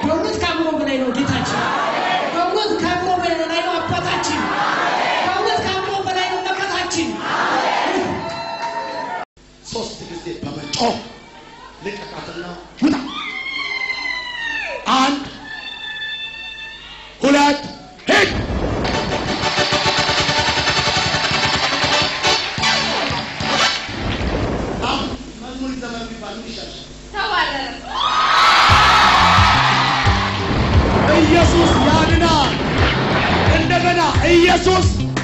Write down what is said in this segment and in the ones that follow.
በእውነት ከአእምሮ በላይ ነው ጌታችን። በእውነት ከአእምሮ በላይ ነው አባታችን። በእውነት ከአእምሮ በላይ ነው መከታችን። ሶስት ጊዜ በመጮህ ልቀቃትና ውጣ። አንድ ሁለት ሂድ። አሁን መዝሙር ዘመን ቢባል ምን ይሻልሽ? ኢየሱስ ያድናል። እንደገና ኢየሱስ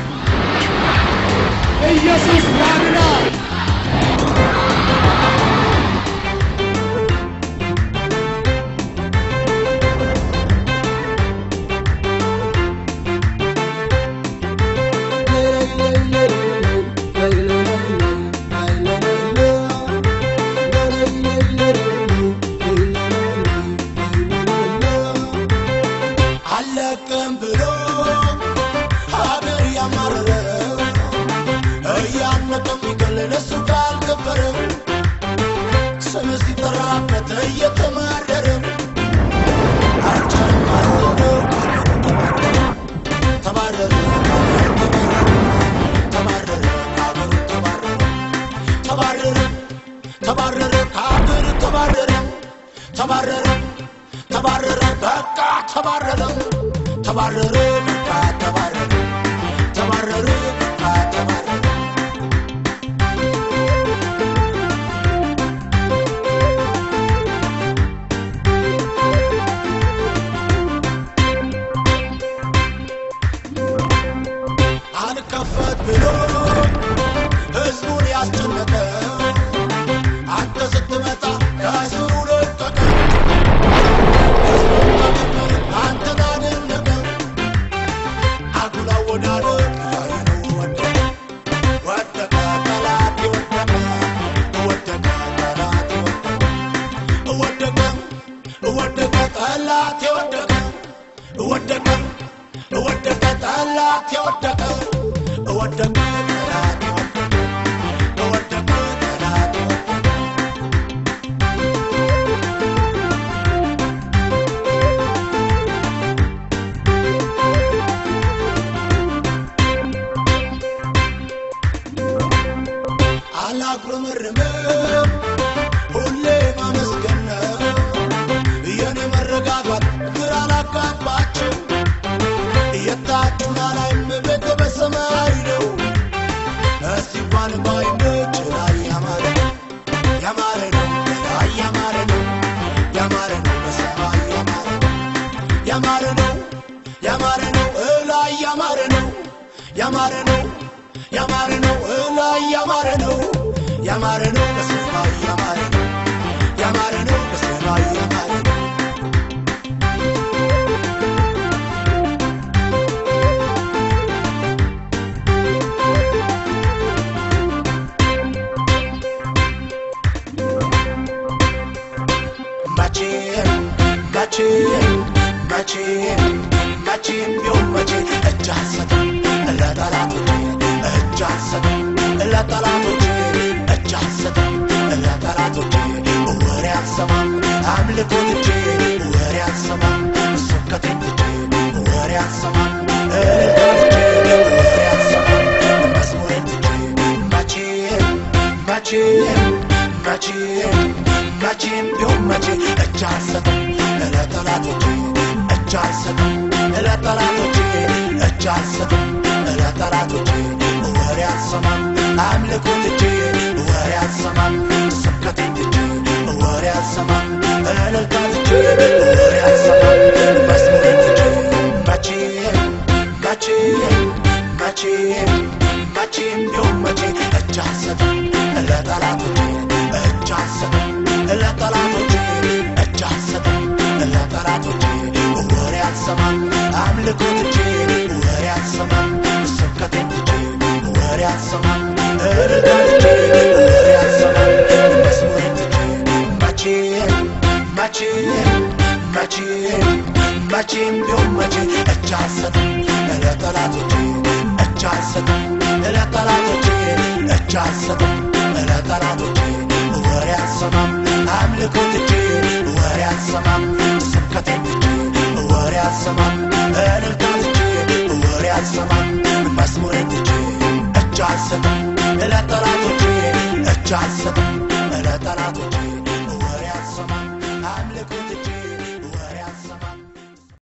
ኢየሱስ ያድናል። አለቅም ብሎ ሀገር ያማረረ እያነቀ የሚገል ለሱ ካልከበረ ስም ሲጠራበት እየተማረረ አልቻለም ማለት ነው ተባረረ ተባረረ ከሀገሩ ተባረረ ተባረረ ተባረረ ከሀገር ተባረረ ተባረረ ተባረረ በቃ ተባረረ ተባረረ በቃ ተባረረ ተባረረ በቃ ተባረረ አልከፈት ብሎ ህዝቡን ያስጨነቀ አንተ ስትመጣ ከስሩ ለቀቀ አንተን አደነቀ አጉላ ወዳደቅ ላይኑ ወደቀ ወደቀ ጠላቴ ወደቀ ወደቀ ጠላቴ ወደቀ ወደቀ ወደቀ ጠላቴ ወደቀ ወደቀ ወደቀ ጠላቴ ወደቀ ወደቀ ጠላቴ ወደቀ ወደቀ ጠላቴ ወደቀ አላጉረመርምም ሁሌ ማመስገን ነው የኔ መረጋጋት ግራ አላጋባቸው የታችሁና ላይም ቤተ በሰማይ ነው ሲባል ባይኖች ላይ ያማረ ያማረ ነው ላይ ያማረ ነው ያማረ ነው በሰማይ ያማረ ነው ያማረ ነው ያማረ ነው እላይ ያማረ ነው ያማረ ነው ያማረ ነው እላይ ያማረ ነው ያማረ ነው በሰማይ ያማረ ነው ያማረ ነው በሰማይ ያማረ ነው መቼም መቼም መቼም መቼም ቢሆን መቼ እጅ አልሰጥም ለጠላቶቼ እጅ አልሰጥም ለጠላቶቼ እጅ አልሰጥም ለጠላቶቼ ወሬ አልሰማም አምልኮ ትቼ ወሬ አልሰማም ስብከቴ ትቼ ወሬ አልሰማም እልልታ ትቼ ወሬ አልሰማም መዝሙሬ ትቼ መቼም መቼም መቼም መቼም ቢሆን መቼ እጅ አልሰጥም ለጠላቶቼ እጅ አልሰጥም ለጠላቶቼ እጅ አልሰጥም ለጠላቶቼ ወሬ አልሰማም አምልኮ ትቼ ወሬ አልሰማም ስብከቴ ትቼ ወሬ አልሰማም እልልታ ትቼ ወሬ አልሰማም መስሙሬ ትቼ መቼም መቼም መቼም መቼም ቢሆን መቼ እጅ አልሰጥም ለጠላቶቼ እጅ አልሰጥም ለጠላቶቼ እጅ አልሰጥም ለጠላቶቼ ወሬ አልሰማም አምልኮ ትቼ ወሬ አልሰማም ስብከቴ ትቼ ወሬ አልሰማም እልልታ ትቼ ወሬ አልሰማም መስሙሬ ትቼ መቼም መቼም መቼም መቼም ቢሆን መቼ እጅ አልሰጥም ለጠላቶቼ እጅ አልሰጥም ለጠላቶቼ እጅ አልሰጥም ለጠላቶቼ ወሬ አልሰማም አምልኮ ትቼ ወሬ አልሰማም ስብከቴ ትቼ አልሰማም እልልታ ትቼ ወሬ አልሰማም መዝሙሬን ትቼ እጅ አልሰጥም ለጠላቶቼ እጅ አልሰጥም ለጠላቶቼ